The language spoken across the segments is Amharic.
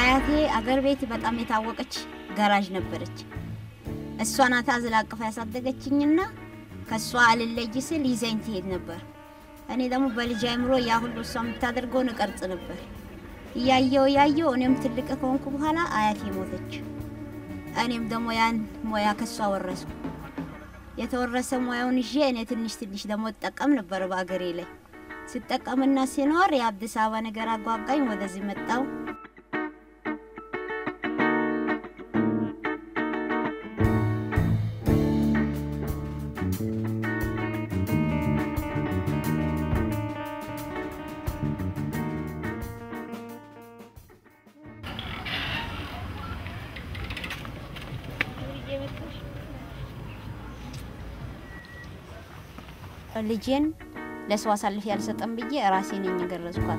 አያቴ አገር ቤት በጣም የታወቀች ገራዥ ነበረች። እሷ ናት አዝላ አቅፋ ያሳደገችኝና ከእሷ አልለይ ስል ይዘኝ ትሄድ ነበር። እኔ ደግሞ በልጅ አይምሮ ያ ሁሉ እሷ የምታደርገውን እቀርጽ ነበር። እያየው እያየው እኔም ትልቅ ከሆንኩ በኋላ አያቴ ሞተች። እኔም ደግሞ ያን ሙያ ከሷ ወረስኩ። የተወረሰ ሙያውን ይዤ እኔ ትንሽ ትንሽ ደግሞ እጠቀም ነበር በአገሬ ላይ ስጠቀምና ሲኖር የአዲስ አበባ ነገር አጓጓኝ። ወደዚህ መጣው። ልጄን ለሰው አሳልፌ ያልሰጠም ብዬ ራሴ ነኝ የገረዝኳት።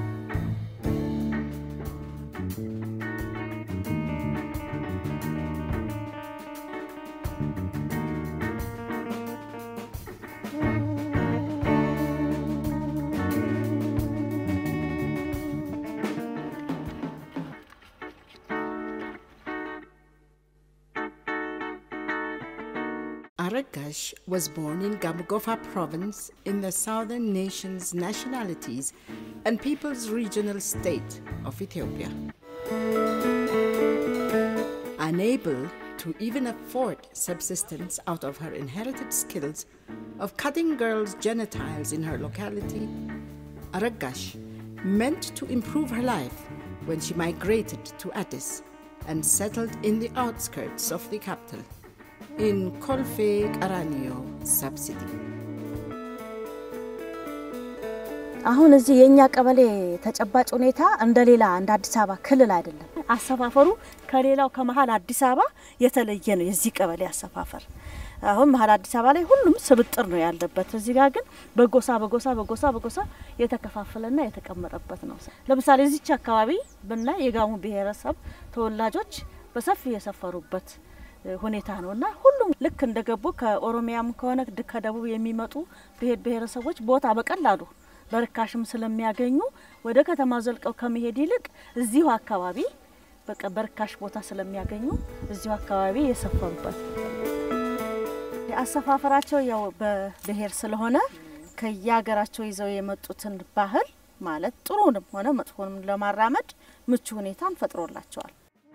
Aragash was born in Gamugofa province in the southern nation's nationalities and people's regional state of Ethiopia. Unable to even afford subsistence out of her inherited skills of cutting girls' genitals in her locality, Aragash meant to improve her life when she migrated to Addis and settled in the outskirts of the capital in Colfe Qaranio subsidy. አሁን እዚህ የእኛ ቀበሌ ተጨባጭ ሁኔታ እንደ ሌላ እንደ አዲስ አበባ ክልል አይደለም። አሰፋፈሩ ከሌላው ከመሀል አዲስ አበባ የተለየ ነው። የዚህ ቀበሌ አሰፋፈር አሁን መሀል አዲስ አበባ ላይ ሁሉም ስብጥር ነው ያለበት። እዚህ ጋር ግን በጎሳ በጎሳ በጎሳ በጎሳ የተከፋፈለና የተቀመጠበት ነው። ለምሳሌ እዚች አካባቢ ብናይ የጋሞ ብሔረሰብ ተወላጆች በሰፊው የሰፈሩበት ሁኔታ ነው እና ሁሉም ልክ እንደገቡ ከኦሮሚያም ከሆነ ከደቡብ የሚመጡ ብሔር ብሔረሰቦች ቦታ በቀላሉ በርካሽም ስለሚያገኙ ወደ ከተማ ዘልቀው ከመሄድ ይልቅ እዚሁ አካባቢ በቃ በርካሽ ቦታ ስለሚያገኙ እዚሁ አካባቢ የሰፈሩበት አሰፋፈራቸው ያው በብሔር ስለሆነ ከየሀገራቸው ይዘው የመጡትን ባህል ማለት ጥሩንም ሆነ መጥፎንም ለማራመድ ምቹ ሁኔታን ፈጥሮላቸዋል።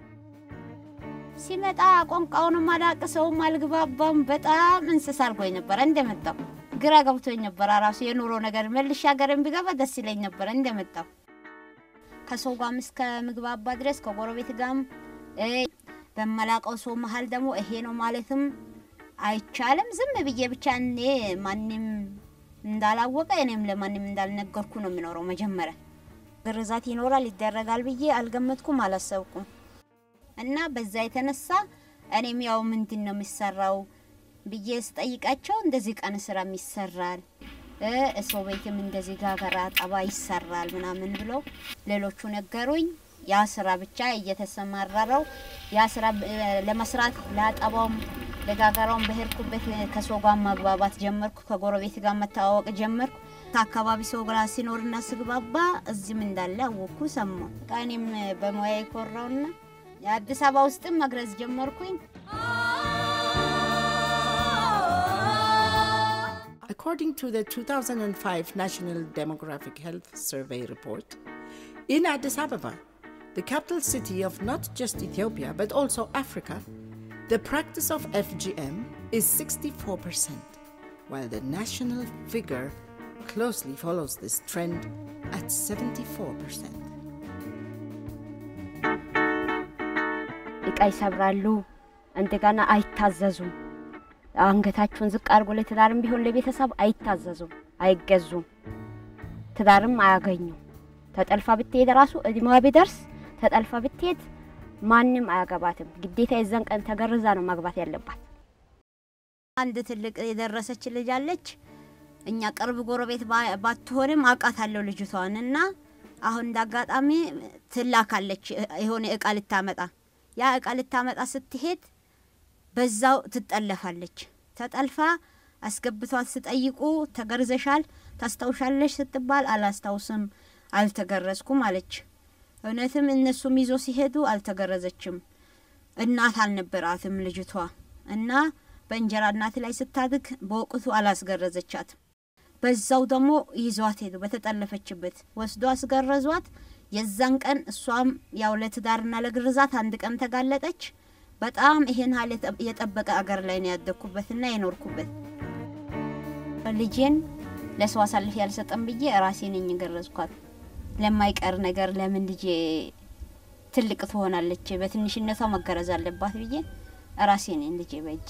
ሲመጣ ቋንቋውንም አላቅሰውም አልግባባም። በጣም እንስሳ አድርጎኝ ነበረ እንደመጣው ግራ ገብቶኝ ነበረ። ራሱ የኑሮ ነገር መልሼ ሀገርን ቢገባ ደስ ይለኝ ነበረ እንደመጣው ከሰው ጋርም እስከ ምግባባ ድረስ ከጎረቤት ጋርም በመላቀው ሰው መሀል ደግሞ ይሄ ነው ማለትም አይቻልም። ዝም ብዬ ብቻ እኔ ማንም እንዳላወቀ እኔም ለማንም እንዳልነገርኩ ነው የሚኖረው። መጀመሪያ ግርዛት ይኖራል ይደረጋል ብዬ አልገመትኩም፣ አላሰብኩም። እና በዛ የተነሳ እኔም ያው ምንድን ነው የሚሰራው ብዬ ስጠይቃቸው እንደዚህ ቀን ስራም ይሰራል ሰው ቤትም እንደዚህ ጋገራ ጠባ ይሰራል ምናምን ብለው ሌሎቹ ነገሩኝ። ያ ስራ ብቻ እየተሰማራረው ያ ስራ ለመስራት ለአጠባውም ለጋገራውም በሄድኩበት ከሰው ጋር ማግባባት ጀመርኩ። ከጎረቤት ጋር መተዋወቅ ጀመርኩ። ከአካባቢ ሰው ጋር ሲኖርና ስግባባ እዚህም እንዳለ አወቅኩ፣ ሰማሁ። እኔም በሙያ የኮራውና የአዲስ አበባ ውስጥም መግረዝ ጀመርኩኝ። According to the 2005 National Demographic Health Survey report, in Addis Ababa, the capital city of not just Ethiopia but also Africa, the practice of FGM is 64%, while the national figure closely follows this trend at 74%. እቃ ይሰብራሉ፣ እንደገና አይታዘዙም። አንገታቸውን ዝቅ አድርጎ ለትዳርም ቢሆን ለቤተሰብ አይታዘዙም፣ አይገዙም፣ ትዳርም አያገኙም። ተጠልፋ ብትሄድ ራሱ እድሜዋ ቢደርስ ተጠልፋ ብትሄድ ማንም አያገባትም። ግዴታ የዛን ቀን ተገርዛ ነው ማግባት ያለባት። አንድ ትልቅ የደረሰች ልጅ አለች። እኛ ቅርብ ጎረቤት ባትሆንም አውቃታለሁ ልጅቷን እና አሁን እንዳጋጣሚ ትላካለች የሆነ እቃ ልታመጣ ያ እቃ ልታመጣ ስትሄድ በዛው ትጠለፋለች። ተጠልፋ አስገብቷት ስጠይቁ ተገርዘሻል ታስታውሻለሽ ስትባል አላስታውስም አልተገረዝኩም አለች። እውነትም እነሱም ይዞ ሲሄዱ አልተገረዘችም። እናት አልነበራትም ልጅቷ እና በእንጀራ እናት ላይ ስታድግ በወቅቱ አላስገረዘቻትም። በዛው ደግሞ ይዟት ሄዱ። በተጠለፈችበት ወስዶ አስገረዟት። የዛን ቀን እሷም ያው ለትዳርና ለግርዛት አንድ ቀን ተጋለጠች። በጣም ይሄን ሀል የጠበቀ አገር ላይ ነው ያደግኩበትና የኖርኩበት። ልጄን ለሰው አሳልፍ ያልሰጠም ብዬ ራሴ ነኝ ገረዝኳት። ለማይቀር ነገር ለምን ልጄ ትልቅ ትሆናለች፣ በትንሽነቷ መገረዝ አለባት ብዬ ራሴ ነኝ ልጄ በእጄ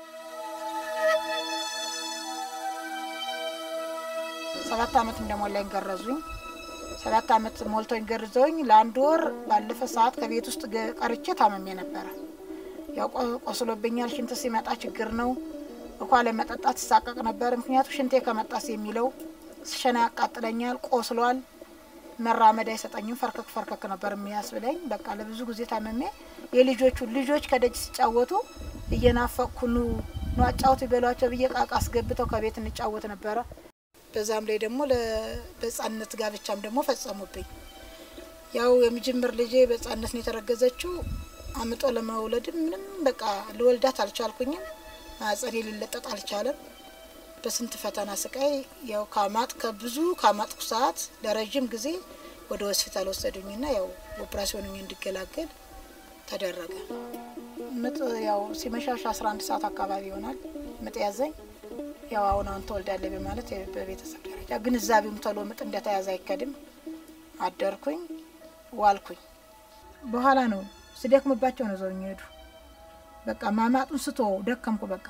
ሰባት አመት እንደሞላኝ ገረዙኝ። ሰባት አመት ሞልቶኝ ገርዘውኝ ለአንድ ወር ባለፈ ሰዓት ከቤት ውስጥ ገ- ቀርቼ ታመሜ ነበረ። ያው ቆ- ቆስሎብኛል። ሽንት ሲመጣ ችግር ነው። ውሃ ለመጠጣት ይሳቀቅ ነበር። ምክንያቱ ሽንቴ ከመጣስ የሚለው ስሸና ያቃጥለኛል። ቆስሏል። መራመድ አይሰጠኝም። ፈርከክ ፈርከክ ነበር የሚያስብለኝ። በቃ ለብዙ ጊዜ ታመሜ የልጆቹ ልጆች ከደጅ ሲጫወቱ እየናፈቅኩ ኑ ኑ አጫውቱ ይበሏቸው ብዬ ቃቃ አስገብተው ከቤት እንጫወት ነበረ። በዛም ላይ ደግሞ ለ- በህጻንነት ጋብቻም ደግሞ ፈጸሙብኝ። ያው የምጅምር ልጄ በህጻንነት ነው የተረገዘችው። አምጦ ለመውለድም ምንም በቃ ልወልዳት አልቻልኩኝም። ማጸኔ ሊለጠጥ አልቻለም። በስንት ፈተና ስቃይ ያው ካማጥ ከብዙ ካማጥኩ ሰዓት ለረዥም ጊዜ ወደ ሆስፒታል ወሰዱኝና ያው ኦፕራሲዮን እንዲገላገል ተደረገ። ምጥ ያው ሲመሻሽ 11 ሰዓት አካባቢ ይሆናል ምጥ ያዘኝ። ያው አሁን አሁን ትወልዳለህ በማለት በቤተሰብ ደረጃ ግንዛቤውም ቶሎ ምጥ እንደተያዘ አይከድም። አደርኩኝ፣ ዋልኩኝ። በኋላ ነው ስደክምባቸው ነው ዘውኝ ሄዱ። በቃ ማማጡን ስቶ ደከምኩ። በቃ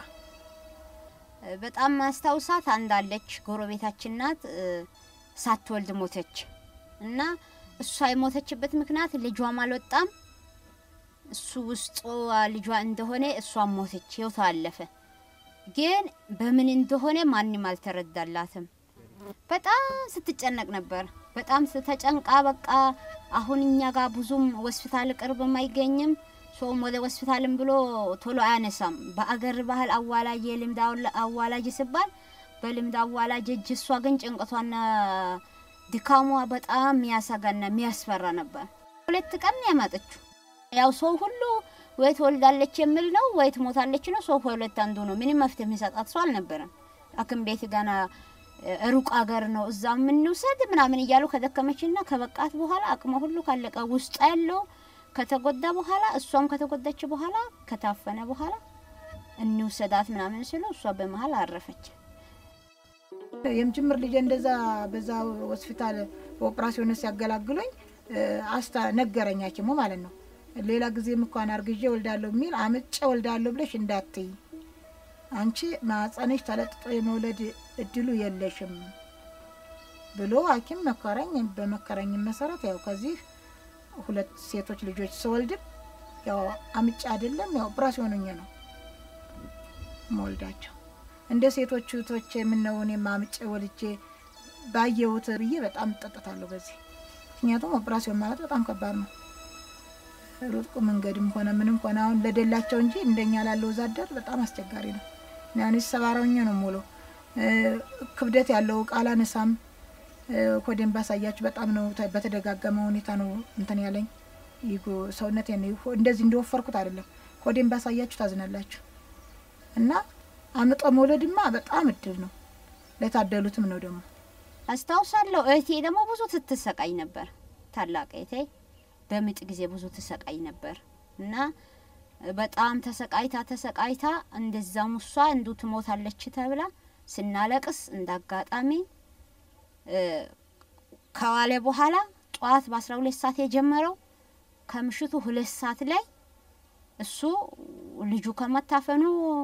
በጣም ማስታውሳት አንዳለች ጎረቤታችን ናት። እ፣ ሳትወልድ ሞተች እና እሷ የሞተችበት ምክንያት ልጇም አልወጣም። እሱ ውስጡ ልጇ እንደሆነ እሷም ሞተች፣ ህይወቷ አለፈ። ግን በምን እንደሆነ ማንም አልተረዳላትም። በጣም ስትጨነቅ ነበር። በጣም ስተጨንቃ በቃ አሁን እኛ ጋር ብዙም ሆስፒታል ቅርብም አይገኝም። ሰውም ወደ ሆስፒታልም ብሎ ቶሎ አያነሳም። በአገር ባህል አዋላጅ የልምድ አውላ- አዋላጅ ሲባል በልምድ አዋላጅ እጅ፣ እሷ ግን ጭንቀቷና ድካሟ በጣም የሚያሰጋና የሚያስፈራ ነበር። ሁለት ቀን ነው ያማጠችው። ያው ሰው ሁሉ ወይ ትወልዳለች የሚል ነው ወይ ትሞታለች ነው። ሰው ከሁለት አንዱ ነው። ምንም መፍትሄ የሚሰጣት ሰው አልነበረም። ሐኪም ቤት ገና እ፣ ሩቅ አገር ነው እዛ የምንውሰድ ምናምን እያሉ ከደከመችና ከበቃት በኋላ አቅሟ ሁሉ ካለቀ ውስጥ ያለው ከተጎዳ በኋላ እሷም ከተጎዳች በኋላ ከታፈነ በኋላ እንውሰዳት ምናምን ስሉ እሷ በመሀል አረፈች። የምጅምር ልጄ እንደዛ በዛ ሆስፒታል በኦፕራሲዮን ሲያገላግሉኝ እ፣ አስታ ነገረኝ ሐኪሙ ማለት ነው። ሌላ ጊዜም እንኳን አርግዤ ወልዳለሁ የሚል አምጬ ወልዳለሁ ብለሽ እንዳትይ፣ አንቺ ማጸነሽ ተለጥጦ የመውለድ እድሉ የለሽም ብሎ ሐኪም መከረኝ። በመከረኝ መሰረት ያው ከዚህ ሁለት ሴቶች ልጆች ስወልድም ያው አምጬ አይደለም ያው ኦፕራሲዮን ሆኜ ነው መወልዳቸው እንደ ሴቶቹ እህቶቼ የምነው እኔም አምጬ ወልጄ ባየሁት ብዬ በጣም እጠጥታለሁ በዚህ ምክንያቱም ኦፕራሲዮን ማለት በጣም ከባድ ነው። ሩቅ መንገድም ሆነ ምንም ሆነ አሁን ለደላቸው እንጂ እንደኛ ላለው ወዛደር በጣም አስቸጋሪ ነው። ያኔ ሰባራውኛ ነው ሙሉ ክብደት ያለው እቃ አላነሳም። ኮዴን ባሳያችሁ በጣም ነው ተ- በተደጋገመ ሁኔታ ነው እንትን ያለኝ ይጎ ሰውነት እንደዚህ እንደወፈርኩት አይደለም። ኮዴን ባሳያችሁ ታዝናላችሁ። እና አምጦ መውለድማ በጣም እድል ነው፣ ለታደሉትም ነው ደግሞ አስታውሳለሁ። እህቴ ደግሞ ብዙ ትትሰቃይ ነበር። ታላቅ እህቴ በምጥ ጊዜ ብዙ ትሰቃይ ነበር እና በጣም ተሰቃይታ ተሰቃይታ እንደዛም እሷ እንዱ ትሞታለች ተብላ ስናለቅስ እንደ አጋጣሚ እ፣ ከዋለ በኋላ ጠዋት በአስራ ሁለት ሰዓት የጀመረው ከምሽቱ ሁለት ሰዓት ላይ እሱ ልጁ ከመታፈኑ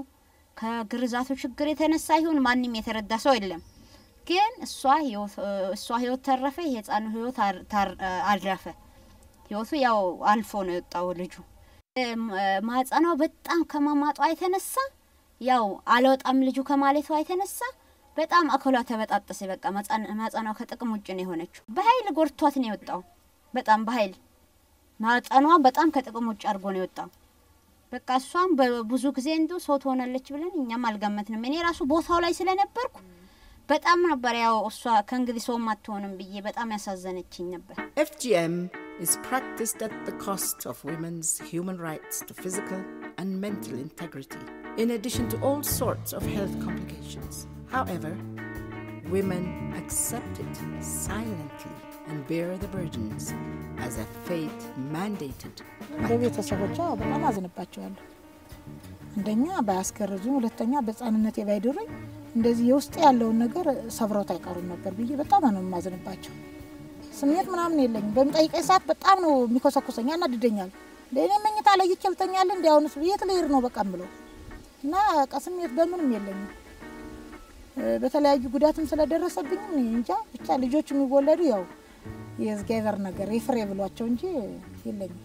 ከግርዛቱ ችግር የተነሳ ይሁን ማንም የተረዳ ሰው የለም። ግን እሷ ህይወት እሷ ህይወት ተረፈ፣ የህፃኑ ህይወት አር- ታር- አልረፈ። ህይወቱ ያው አልፎ ነው የወጣው ልጁ። እም፣ ማህፀኗ በጣም ከማማጧ የተነሳ ያው አልወጣም ልጁ ከማለቷ የተነሳ በጣም አካሏ ተበጣጠሰ። በቃ ማህፀን- ማህፀኗ ከጥቅም ውጭ ነው የሆነችው። በኃይል ጎርቷት ነው የወጣው። በጣም በኃይል ማህፀኗ በጣም ከጥቅም ውጭ አድርጎ ነው የወጣው። በቃ እሷም በብዙ ጊዜ እንዱ ሰው ትሆናለች ብለን እኛም አልገመትንም። እኔ ራሱ ቦታው ላይ ስለነበርኩ በጣም ነበር ያው እሷ ከእንግዲህ ሰውም አትሆንም ብዬ በጣም ያሳዘነችኝ ነበር። FGM is practiced at the cost of women's human rights to physical and mental integrity, in addition to all sorts of health complications. However, women accept it silently and bear the burdens as a fate mandated by በቤተሰቦቿ በጣም አዝንባቸዋለሁ። አንደኛ ባያስገርዙኝ፣ ሁለተኛ በሕፃንነቴ ባይድሩኝ እንደዚህ የውስጥ ያለውን ነገር ሰብረውት አይቀሩም ነበር ብዬ በጣም ነው የማዝንባቸው። ስሜት ምናምን የለኝም። በሚጠይቀኝ ሰዓት በጣም ነው የሚኮሰኩሰኝ፣ ያናድደኛል። ለእኔ መኝታ ለይቼ ልተኛለ እንዲ አሁንስ የት ልሄድ ነው በቃ ምለው እና በቃ ስሜት በምንም የለኝም። እ፣ በተለያዩ ጉዳትም ስለደረሰብኝም እኔ እንጃ ብቻ ልጆች የሚወለዱ ያው የእግዚአብሔር ነገር የፍሬ ብሏቸው እንጂ የለኝም።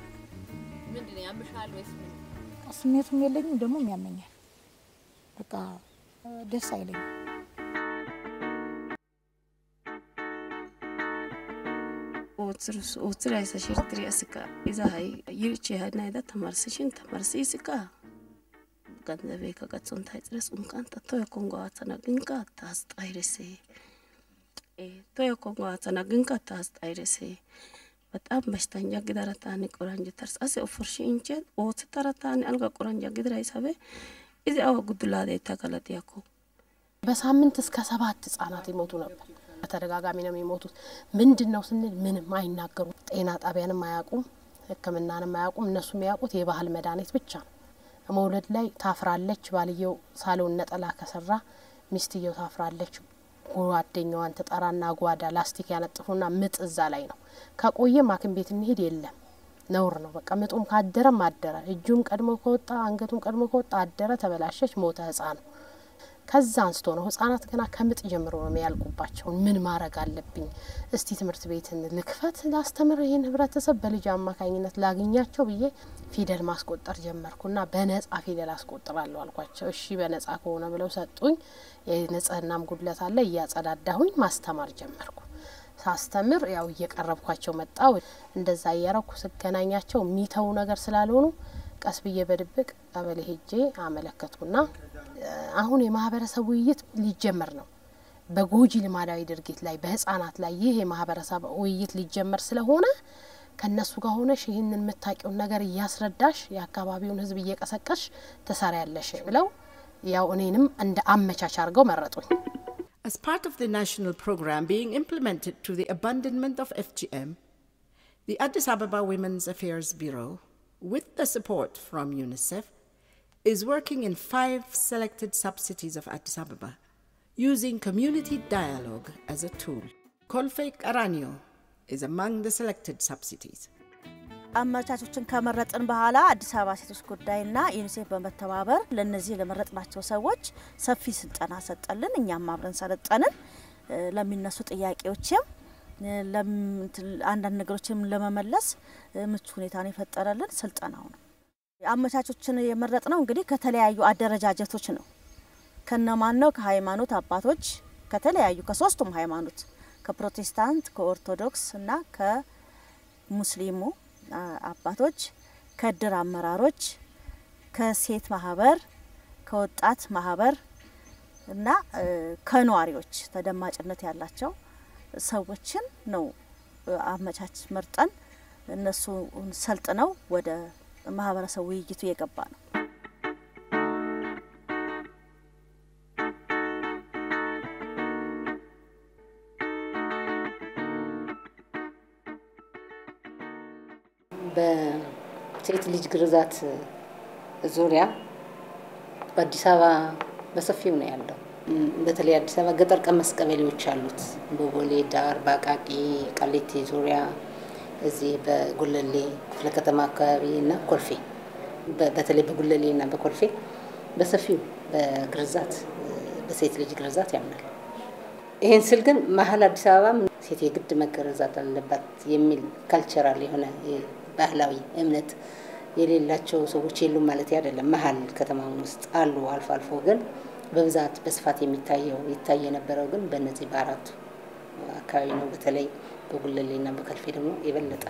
ስሜቱም የለኝም ደግሞ ያመኛል። በቃ እ፣ ደስ አይለኝም። ootiraysa shirtiri asika izahay yirchehanaida tamarsishin tamarsisika ገንዘቤ ከቀጽንታይ ድረስ እንቃንተ ቶዮ ኮንጎ ተነግንቃ ታስጣይረሴ ቶዮ ኮንጎ ተነግንቃ ታስጣይረሴ በጣም በሽተኛ ግደረታኒ ቆራንጅ ተርስ አሴ ኦፎርሺ እንቼ ኦት ተረታኒ አልጋ ቆራንጃ ግድራ ይሳቤ እዚ አዋ ጉዱላዴ ተገለጥያኮ በሳምንት እስከ ሰባት ህጻናት ይሞቱ ነበር። በተደጋጋሚ ነው የሚሞቱት። ምንድን ነው ስንል ምንም አይናገሩም። ጤና ጣቢያንም አያውቁም፣ ሕክምናንም አያውቁም። እነሱ የሚያውቁት የባህል መድኃኒት ብቻ ነው። መውለድ ላይ ታፍራለች። ባልየው ሳሎን ነጠላ ከሰራ ሚስትየው ታፍራለች። ጓደኛዋን ትጠራና ጓዳ ላስቲክ ያነጥፉና ምጥ እዛ ላይ ነው። ከቆየም ሐኪም ቤት እንሄድ የለም ነውር ነው። በቃ ምጡም ካደረም አደረ። እጁም ቀድሞ ከወጣ አንገቱም ቀድሞ ከወጣ አደረ፣ ተበላሸች፣ ሞተ ህጻኑ። ከዛ አንስቶ ነው ህጻናት ገና ከምጥ ጀምሮ ነው የሚያልቁባቸው። ምን ማድረግ አለብኝ? እስቲ ትምህርት ቤትን ልክፈት፣ ላስተምር፣ ይህን ህብረተሰብ በልጅ አማካኝነት ላግኛቸው ብዬ ፊደል ማስቆጠር ጀመርኩና በነጻ ፊደል አስቆጥራለሁ አልኳቸው። እሺ በነጻ ከሆነ ብለው ሰጡኝ። የንጽህናም ጉድለት አለ፣ እያጸዳዳሁኝ ማስተማር ጀመርኩ። ሳስተምር ያው እየቀረብኳቸው መጣው። እንደዛ እያረኩ ስገናኛቸው የሚተዉ ነገር ስላልሆኑ ቀስ ብዬ በድብቅ ቀበሌ ሄጄ አመለከትኩና አሁን የማህበረሰብ ውይይት ሊጀመር ነው። በጎጂ ልማዳዊ ድርጊት ላይ በህጻናት ላይ ይህ የማህበረሰብ ውይይት ሊጀመር ስለሆነ ከእነሱ ጋር ሆነሽ ይህንን የምታውቂውን ነገር እያስረዳሽ የአካባቢውን ህዝብ እየቀሰቀሽ ትሰሪያለሽ ብለው ያው እኔንም እንደ አመቻች አድርገው መረጡኝ። As part of the national program being implemented to the abandonment of FGM, the Addis Ababa Women's Affairs Bureau, with the support from UNICEF, is working in five selected sub-cities of Addis Ababa, using community dialogue as a tool. Kolfe Aranio is among the selected sub-cities. አመቻቾችን ከመረጥን በኋላ አዲስ አበባ ሴቶች ጉዳይና ዩኒሴፍ በመተባበር ለነዚህ ለመረጥናቸው ሰዎች ሰፊ ስልጠና ሰጠልን። እኛም አብረን ሰለጠንን። እ፣ ለሚነሱ ጥያቄዎችም እ፣ ለም- እንትን አንዳንድ ነገሮችም ለመመለስ እ፣ ምቹ ሁኔታን የፈጠረልን ስልጠናው ነው። አመቻቾችን የመረጥ ነው እንግዲህ ከተለያዩ አደረጃጀቶች ነው። ከነማን ነው? ከሃይማኖት አባቶች ከተለያዩ ከሶስቱም ሃይማኖት ከፕሮቴስታንት፣ ከኦርቶዶክስ እና ከሙስሊሙ አ- አባቶች፣ ከእድር አመራሮች፣ ከሴት ማህበር፣ ከወጣት ማህበር እና እ፣ ከነዋሪዎች ተደማጭነት ያላቸው ሰዎችን ነው እ፣ አመቻች መርጠን እነሱ ሰልጥነው ወደ ማህበረሰብ ውይይቱ የገባ ነው። በሴት ልጅ ግርዛት ዙሪያ በአዲስ አበባ በሰፊው ነው ያለው። እም፣ በተለይ አዲስ አበባ ገጠር ቀመስ ቀበሌዎች አሉት። በቦሌ ዳር፣ በአቃቂ ቃሊቲ ዙሪያ፣ እዚህ በጉለሌ ክፍለ ከተማ አካባቢ እና ኮልፌ በ- በተለይ በጉለሌ እና በኮልፌ በሰፊው በግርዛት በሴት ልጅ ግርዛት ያምናል። ይህን ስል ግን መሀል አዲስ አበባም ሴት የግድ መገረዛት አለባት የሚል ካልቸራል የሆነ ባህላዊ እምነት የሌላቸው ሰዎች የሉም ማለት አይደለም። መሀል ከተማ ውስጥ አሉ አልፎ አልፎ። ግን በብዛት በስፋት የሚታየው ይታይ የነበረው ግን በእነዚህ በአራቱ አካባቢ ነው። በተለይ በጉለሌና በከልፌ ደግሞ የበለጠ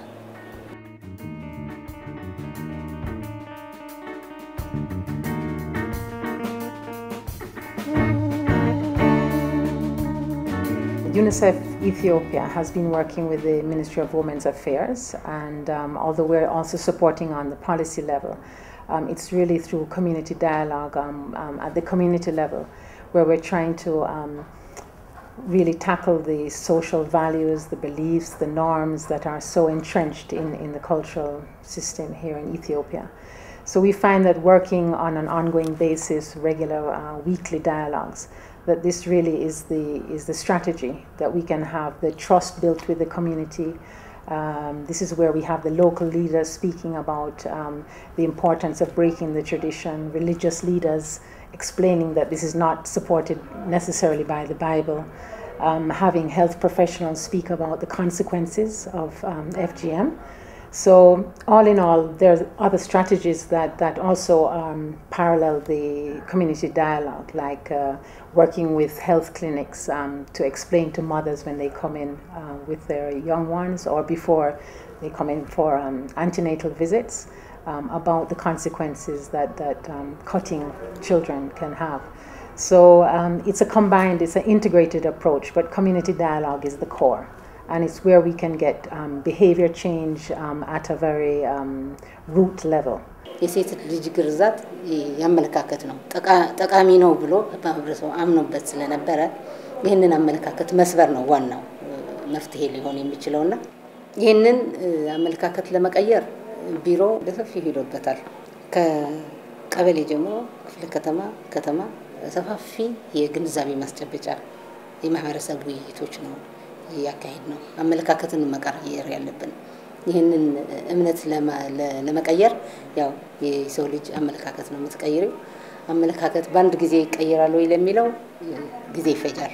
UNICEF Ethiopia has been working with the Ministry of Women's Affairs, and um, although we're also supporting on the policy level, um, it's really through community dialogue um, um, at the community level where we're trying to um, really tackle the social values, the beliefs, the norms that are so entrenched in, in the cultural system here in Ethiopia. So we find that working on an ongoing basis, regular uh, weekly dialogues, that this really is the is the strategy that we can have the trust built with the community. Um, this is where we have the local leaders speaking about um, the importance of breaking the tradition, religious leaders explaining that this is not supported necessarily by the Bible, um, having health professionals speak about the consequences of um, FGM. So, all in all, there are other strategies that, that also um, parallel the community dialogue, like uh, working with health clinics um, to explain to mothers when they come in uh, with their young ones or before they come in for um, antenatal visits um, about the consequences that, that um, cutting children can have. So, um, it's a combined, it's an integrated approach, but community dialogue is the core and it's where we can get um, behavior change um, at a very um, root level. የሴት ልጅ ግርዛት ያመለካከት ነው ጠቃሚ ነው ብሎ ማህበረሰቡ አምኖበት ስለነበረ ይህንን አመለካከት መስበር ነው ዋናው መፍትሄ ሊሆን የሚችለውና ይህንን አመለካከት ለመቀየር ቢሮ በሰፊው ሄዶበታል። ከቀበሌ ጀምሮ ክፍለ ከተማ ከተማ ሰፋፊ የግንዛቤ ማስጨበጫ የማህበረሰብ ውይይቶች ነው እያካሄድ ነው። አመለካከትን መቀየር ያለብን ይህንን እምነት ለመቀየር ያው የሰው ልጅ አመለካከት ነው የምትቀይረው። አመለካከት በአንድ ጊዜ ይቀይራል ወይ ለሚለው ጊዜ ይፈጃል።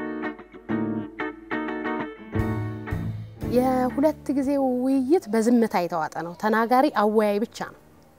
የሁለት ጊዜ ውይይት በዝምታ የተዋጠ ነው። ተናጋሪ አወያይ ብቻ ነው።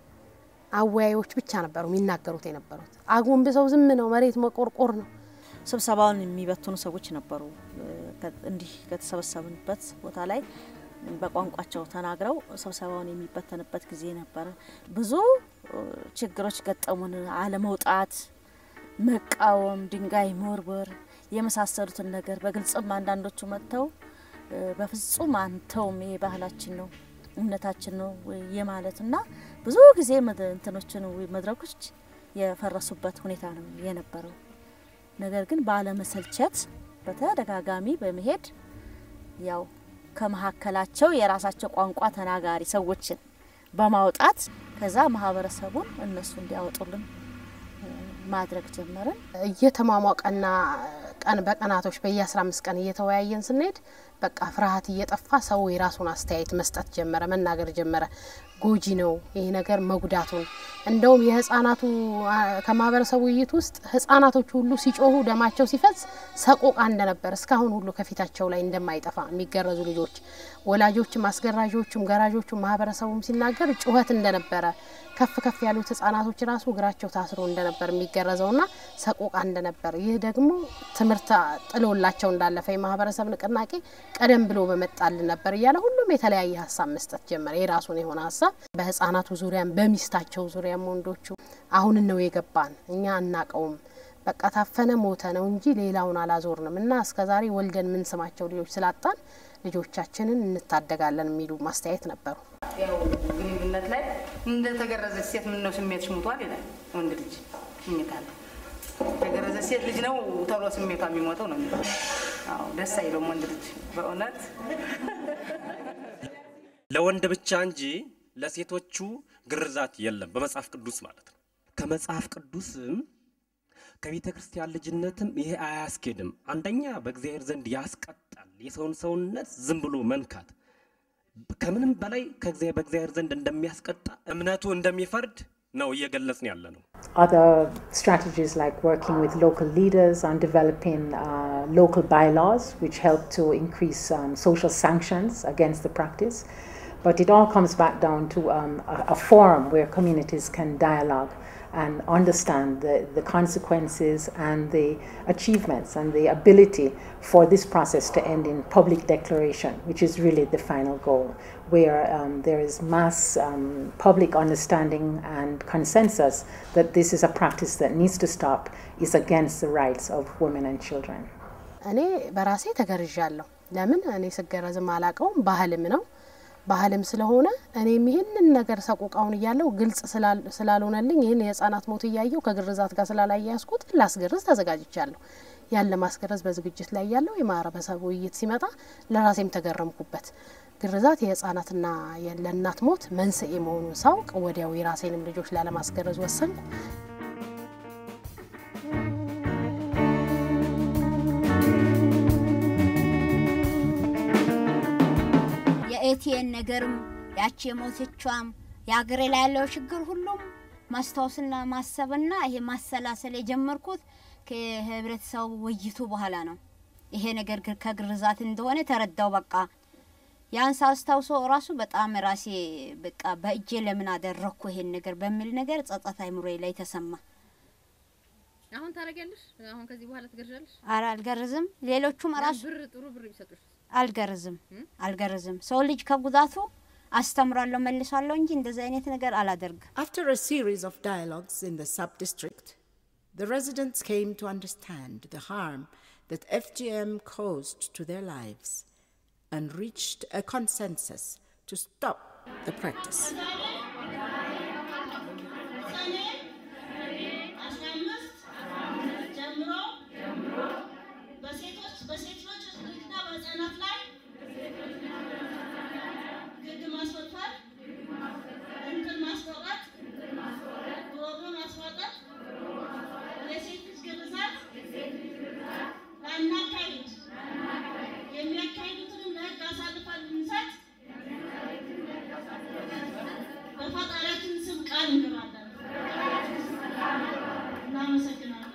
አወያዮች ብቻ ነበሩ የሚናገሩት የነበሩት። አጎንብሰው ዝም ነው፣ መሬት መቆርቆር ነው። ስብሰባውን የሚበትኑ ሰዎች ነበሩ። እንዲህ ከተሰበሰብንበት ቦታ ላይ በቋንቋቸው ተናግረው ስብሰባውን የሚበተንበት ጊዜ ነበረ። ብዙ ችግሮች ገጠሙን። አለመውጣት፣ መቃወም፣ ድንጋይ መወርወር የመሳሰሉትን ነገር በግልጽም አንዳንዶቹ መጥተው በፍጹም አንተውም ይሄ ባህላችን ነው እምነታችን ነው የማለትና ብዙ ጊዜ እንትኖችን መድረኮች የፈረሱበት ሁኔታ ነው የነበረው። ነገር ግን ባለመሰልቸት በተደጋጋሚ በመሄድ ያው ከመሀከላቸው የራሳቸው ቋንቋ ተናጋሪ ሰዎችን በማውጣት ከዛ ማህበረሰቡን እነሱ እንዲያወጡልን ማድረግ ጀመርን። እየተሟሟቀና ቀን በቀናቶች በየአስራ አምስት ቀን እየተወያየን ስንሄድ በቃ ፍርሃት እየጠፋ ሰው የራሱን አስተያየት መስጠት ጀመረ፣ መናገር ጀመረ። ጎጂ ነው ይህ ነገር መጉዳቱን። እንደውም የህጻናቱ ከማህበረሰቡ ውይይት ውስጥ ህጻናቶቹ ሁሉ ሲጮሁ ደማቸው ሲፈስ ሰቆቃ እንደነበር እስካሁን ሁሉ ከፊታቸው ላይ እንደማይጠፋ የሚገረዙ ልጆች ወላጆችም፣ አስገራዦቹም፣ ገራዦቹም ማህበረሰቡም ሲናገር ጩኸት እንደነበረ ከፍ ከፍ ያሉት ህጻናቶች ራሱ እግራቸው ታስሮ እንደነበር የሚገረዘውና ሰቆቃ እንደነበር ይህ ደግሞ ትምህርት ጥሎላቸው እንዳለፈ የማህበረሰብ ንቅናቄ ቀደም ብሎ በመጣልን ነበር እያለ ሁሉም የተለያየ ሀሳብ መስጠት ጀመረ። የራሱን የሆነ ሀሳብ በህጻናቱ ዙሪያም በሚስታቸው ዙሪያም ወንዶቹ አሁን ነው የገባን እኛ አናቀውም በቃ ታፈነ ሞተ ነው እንጂ ሌላውን አላዞርንም እና እስከዛሬ ወልደን ምን ስማቸው ልጆች ስላጣን ልጆቻችንን እንታደጋለን የሚሉ ማስተያየት ነበሩ። ያው ግንኙነት ላይ እንደተገረዘች ሴት ምን ነው ስሜትሽ ሞቷል ይላል ወንድ ልጅ ይኝታል። የተገረዘ ሴት ልጅ ነው ተብሎ ስሜቷ የሚሞተው ነው የሚለው። አዎ ደስ አይለውም ወንድ ልጅ በእውነት ለወንድ ብቻ እንጂ ለሴቶቹ ግርዛት የለም በመጽሐፍ ቅዱስ ማለት ነው። ከመጽሐፍ ቅዱስም ከቤተ ክርስቲያን ልጅነትም ይሄ አያስኬድም። አንደኛ በእግዚአብሔር ዘንድ ያስቀጣል። የሰውን ሰውነት ዝም ብሎ መንካት ከምንም በላይ በእግዚአብሔር ዘንድ እንደሚያስቀጣ እምነቱ እንደሚፈርድ ነው እየገለጽን ያለ ነው። Other strategies like working with local leaders on developing uh, local bylaws, which help to increase um, social sanctions against the practice. But it all comes back down to um, a, a forum where communities can dialogue and understand the, the consequences and the achievements and the ability for this process to end in public declaration, which is really the final goal, where um, there is mass um, public understanding and consensus that this is a practice that needs to stop, is against the rights of women and children. እኔ በራሴ ተገርዣለሁ። ለምን እኔ ስገረዝም አላቀውም፣ ባህልም ነው ባህልም ስለሆነ እኔም ይህንን ነገር ሰቆቃውን እያለው ግልጽ ስላልሆነልኝ ይህን የህጻናት ሞት እያየው ከግርዛት ጋር ስላላያያዝኩት ላስገርዝ ተዘጋጅቻለሁ። ያን ለማስገረዝ በዝግጅት ላይ ያለው የማህበረሰቡ ውይይት ሲመጣ ለራሴም ተገረምኩበት። ግርዛት የህጻናትና ለእናት ሞት መንስኤ መሆኑን ሳውቅ ወዲያው የራሴንም ልጆች ላለማስገረዝ ወሰንኩ። የኤቲኤን ነገርም ያቺ የሞተቿም የሀገሬ ላይ ያለው ችግር ሁሉም ማስታወስና ማሰብና ይሄ ማሰላሰል የጀመርኩት ከህብረተሰቡ ውይይቱ በኋላ ነው። ይሄ ነገር ከግርዛት እንደሆነ ተረዳው። በቃ ያን ሳስታውሶ ራሱ በጣም ራሴ በቃ በእጄ ለምን አደረግኩ ይሄን ነገር በሚል ነገር ጸጸት አይምሮዬ ላይ ተሰማ። አሁን ታረጊያለሽ? አሁን ከዚህ በኋላ ትገርዣለሽ? አረ አልገርዝም። ሌሎቹም ራሱ ብር ጥሩ ብር ቢሰጡሽ አልገርዝም አልገርዝም። ሰው ልጅ ከጉዳቱ አስተምራለሁ መልሳለሁ እንጂ እንደዚህ አይነት ነገር አላደርግም። After a series of dialogues in the sub district, the residents came to understand the harm that FGM caused to their lives and reached a consensus to stop the practice. በሴቶች በሴት ልጆችና በህጻናት ላይ ግድ ማስወፈር፣ እንትን ማስቆረጥ፣ ጉሮሮ ማስዋጠጥ፣ የሴት ልጅ ግርዛት ላናካሂድ የሚያካሂዱትንም ለህግ አሳልፈን እንሰጥ በፈጣሪያችን ስም ቃል እንገባለን። እናመሰግናለን።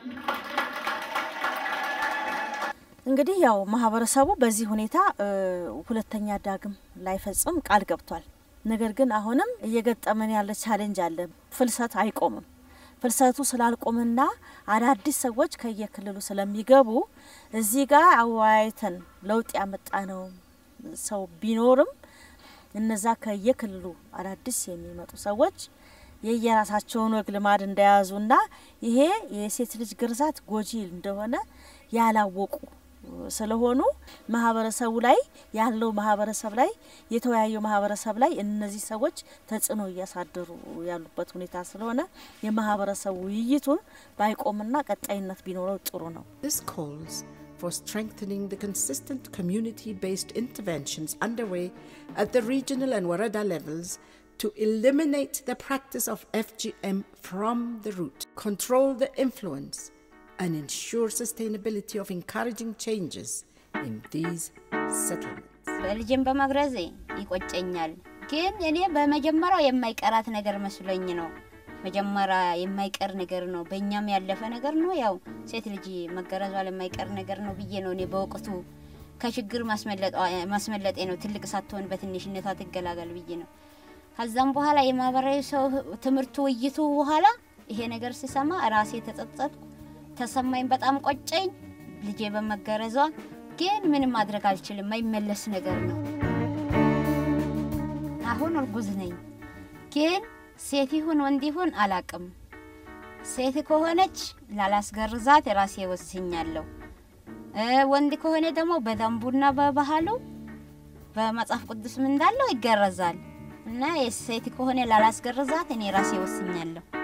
እንግዲህ ያው ማህበረሰቡ በዚህ ሁኔታ ሁለተኛ ዳግም ላይፈጽም ቃል ገብቷል። ነገር ግን አሁንም እየገጠመን ያለ ቻሌንጅ አለ። ፍልሰት አይቆምም። ፍልሰቱ ስላልቆምና አዳዲስ ሰዎች ከየክልሉ ስለሚገቡ እዚህ ጋር አወያይተን ለውጥ ያመጣ ነው ሰው ቢኖርም እነዛ ከየክልሉ አዳዲስ የሚመጡ ሰዎች የየራሳቸውን ወግ ልማድ እንደያዙና ይሄ የሴት ልጅ ግርዛት ጎጂ እንደሆነ ያላወቁ ስለሆኑ ማህበረሰቡ ላይ ያለው ማህበረሰብ ላይ የተወያየው ማህበረሰብ ላይ እነዚህ ሰዎች ተጽዕኖ እያሳደሩ ያሉበት ሁኔታ ስለሆነ የማህበረሰቡ ውይይቱን ባይቆምና ቀጣይነት ቢኖረው ጥሩ ነው። This calls for strengthening the consistent community based interventions underway at the regional and Warada levels to eliminate the practice of FGM from the root, control the influence, and ensure sustainability of encouraging changes in these settlements. በልጅን በመግረዜ ይቆጨኛል። ግን እኔ በመጀመሪያው የማይቀራት ነገር መስሎኝ ነው። መጀመሪያ የማይቀር ነገር ነው፣ በእኛም ያለፈ ነገር ነው። ያው ሴት ልጅ መገረዟ የማይቀር ነገር ነው ብዬ ነው እኔ በወቅቱ ከችግር ማስመለጤ ነው። ትልቅ ሳትሆን በትንሽነቷ ትገላገል ብዬ ነው። ከዛም በኋላ የማህበራዊ ሰው ትምህርቱ ውይይቱ በኋላ ይሄ ነገር ሲሰማ ራሴ ተጸጸትኩ፣ ተሰማኝ፣ በጣም ቆጨኝ ልጄ በመገረዟ። ግን ምንም ማድረግ አልችልም፣ የማይመለስ ነገር ነው። አሁን እርጉዝ ነኝ፣ ግን ሴት ይሁን ወንድ ይሁን አላቅም። ሴት ከሆነች ላላስገርዛት ራሴ ወስኛለሁ። ወንድ ከሆነ ደግሞ በደንቡና በባህሉ በመጽሐፍ ቅዱስም እንዳለው ይገረዛል እና የሴት ከሆነ ላላስገርዛት እኔ ራሴ ወስኛለሁ።